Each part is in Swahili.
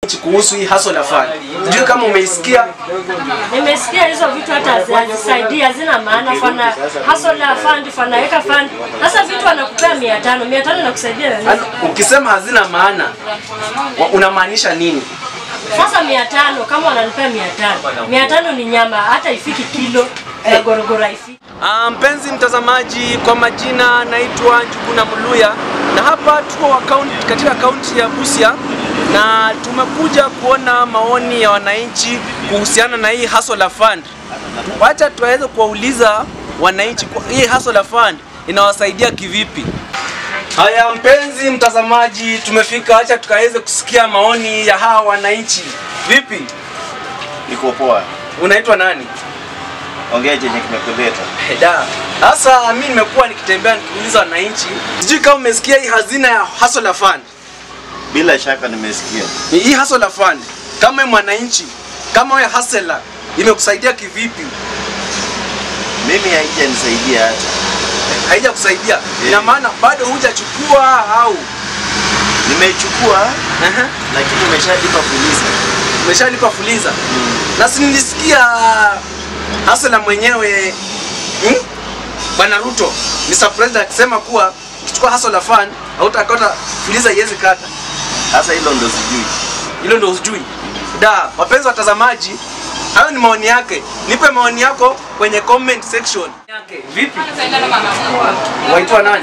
kuhusu hii hustle fund. Sijui kama umeisikia. Nimesikia hizo vitu hata hazisaidii, hazina maana. Fana hustle fund, fanaweka fund. Sasa vitu wanakupea mia tano, mia tano inakusaidia na nini? Yaani, Ukisema hazina maana wa- unamaanisha nini? Sasa mia tano kama wananipea mia tano, mia tano ni nyama, hata ifiki kilo ya gorogoro haifiki. Ah, mpenzi mtazamaji, kwa majina naitwa Njuguna Muluya na hapa tuko account, katika kaunti ya Busia na tumekuja kuona maoni ya wananchi kuhusiana na hii hustle fund. Wacha tuweze kuwauliza wananchi kwa hii hustle fund inawasaidia kivipi? Haya mpenzi mtazamaji, tumefika, acha tukaweze kusikia maoni ya hawa wananchi. Vipi, Niko poa. unaitwa nani? Ongea chenye kimekuleta. Da. Sasa mimi nimekuwa nikitembea nikiuliza wananchi, sijui kama umesikia hii hazina ya hustle fund. Bila shaka nimesikia. Ni Hii hustle fund kama wewe mwananchi, kama wewe hustler imekusaidia kivipi? Mimi haijanisaidia hata. Haija kusaidia. Ina maana bado hujachukua au Nimechukua Aha. lakini umeshalipa polisi. umeshalipa fuliza. Na si nilisikia hustler mwenyewe hmm? Bwana Ruto, Mr. President akisema kuwa ukichukua hustle fund hautakata fuliza iwezi kata. Sasa hilo ndo sijui. hilo ndo hujui. Da, wapenzi watazamaji, hayo ni maoni yake. Nipe maoni yako kwenye comment section. Yake, vipi? Waitwa nani?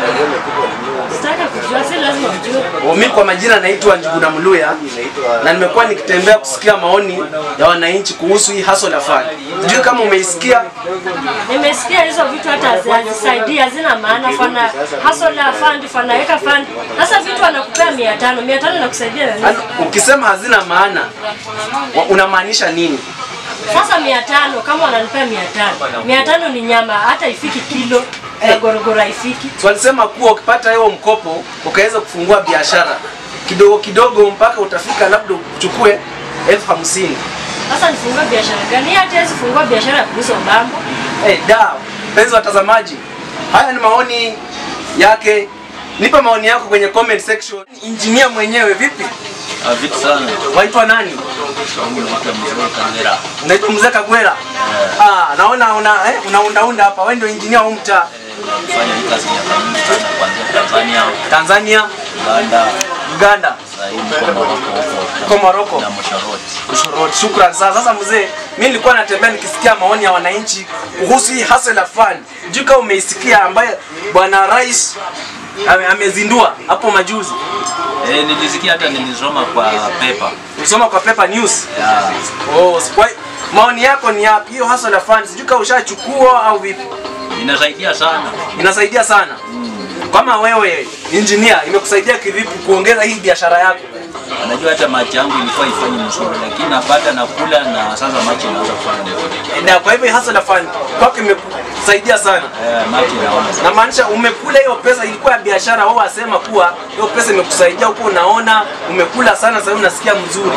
Sitaki kujua, si lazima ujue. Oh, Mimi kwa majina naitwa Njuguna Muluya na nimekuwa nikitembea kusikia maoni ya wananchi kuhusu hii hustle fund. Sijui kama umeisikia. Nimesikia hizo vitu hata hazisaidii, hazina maana. Fana hustle fund, fanaweka fund. Sasa vitu wanakupea mia tano, mia tano inakusaidia na nini? Yaani, Ukisema hazina maana wa- unamaanisha nini? Sasa mia tano kama wananipea mia tano, mia tano ni nyama, hata ifiki kilo ya gorogoro haifiki. So walisema kuwa ukipata hiyo mkopo ukaweza kufungua biashara kidogo kidogo mpaka utafika labda uchukue elfu hamsini. Sasa nifungue biashara gani? Hata hawezi fungua biashara ya kuuza ubambo. Hey, da, mpenzi watazamaji, haya ni maoni yake. Nipe maoni yako kwenye comment section. Engineer mwenyewe vipi? Ah, vitu sana. Waitwa nani? Wangu naitwa Mzee Kangera. Unaitwa Mzee Kagwera? Ah, naona una eh, unaundaunda hapa. Wewe ndio engineer wa mtaa Nilifanya hii kazi miaka mingi sana kuanzia Tanzania, Tanzania, Uganda, Uganda, sasa hivi niko Morocco huko. Kwa Morocco. Na Mosharoti. Kushorot. Shukrani sana. Sasa mzee, mimi nilikuwa natembea nikisikia maoni ya wananchi kuhusu hii hustle fund. Sijui kama umeisikia ambaye bwana rais ame- amezindua hapo majuzi. Eh, nilisikia hata nilisoma kwa paper. Ulisoma kwa paper news. Ya, Oh, kwa maoni yako ni yapi? Hiyo hustle fund sijui kama ushachukua au vipi? inasaidia sana. Inasaidia sana. Kama wewe engineer, imekusaidia kivipi kuongeza hii biashara yako? Anajua hata machi yangu ilikuwa ifanye mzuri, lakini napata nakula na sasa machi inaanza kufanya vizuri. Na kwa hivyo hii hustle fund kwako imekusaidia sana. Eh, machi inaona sana. na maanisha umekula hiyo pesa ilikuwa ya biashara, wao wasema kuwa hiyo pesa imekusaidia huko, unaona umekula sana, sasa hivi unasikia mzuri.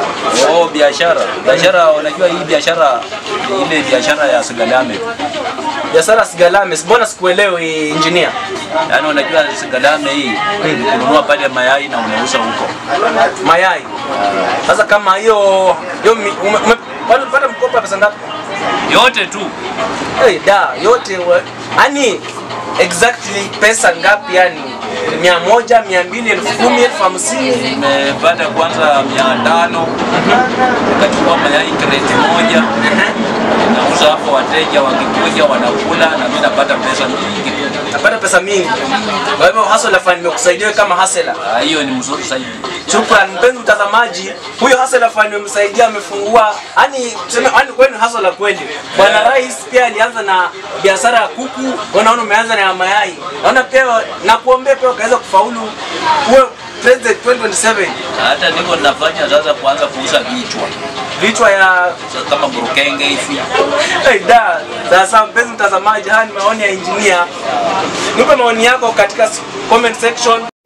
Oh, biashara. Biashara, unajua hii biashara ni ile biashara ya sigalame. Biashara sigalame, mbona sikuelewi engineer? Yaani unajua sigalame hii ni kununua pale mayai na unauza huko. Mayai. Sasa kama hiyo hiyo mi- ume, ume, wale ulipata mkopo wa pesa ngapi? Yote tu. Hey, da yote wa- yani exactly pesa ngapi yani? mia moja, mia mbili, elfu kumi, elfu hamsini. Nimepata kwanza mia tano nikachukua mayai kreti moja nauza hapo, wateja wakikuja wanakula na mimi napata pesa nyingi. Napata pesa mingi. Kwa hivyo hustle fund imekusaidia wewe kama hustler. Ah, Hiyo ni mzuri zaidi. Shukran mpenzi mtazamaji, huyo hustler fund amemsaidia, amefungua yani tuseme, yani kweli ni hustler kweli. Bwana Rais pia alianza na biashara ya kuku, unaona umeanza na ya mayai. Naona pia na kuombea pia ukaweza kufaulu uwe president 2027. Hata niko nafanya sasa kuanza kuuza vichwa Vichwa ya Sasa kama burukenge hivi. hey, da sasa, mpenzi mtazamaji, haya ni maoni ya engineer. Nipe maoni yako katika comment section.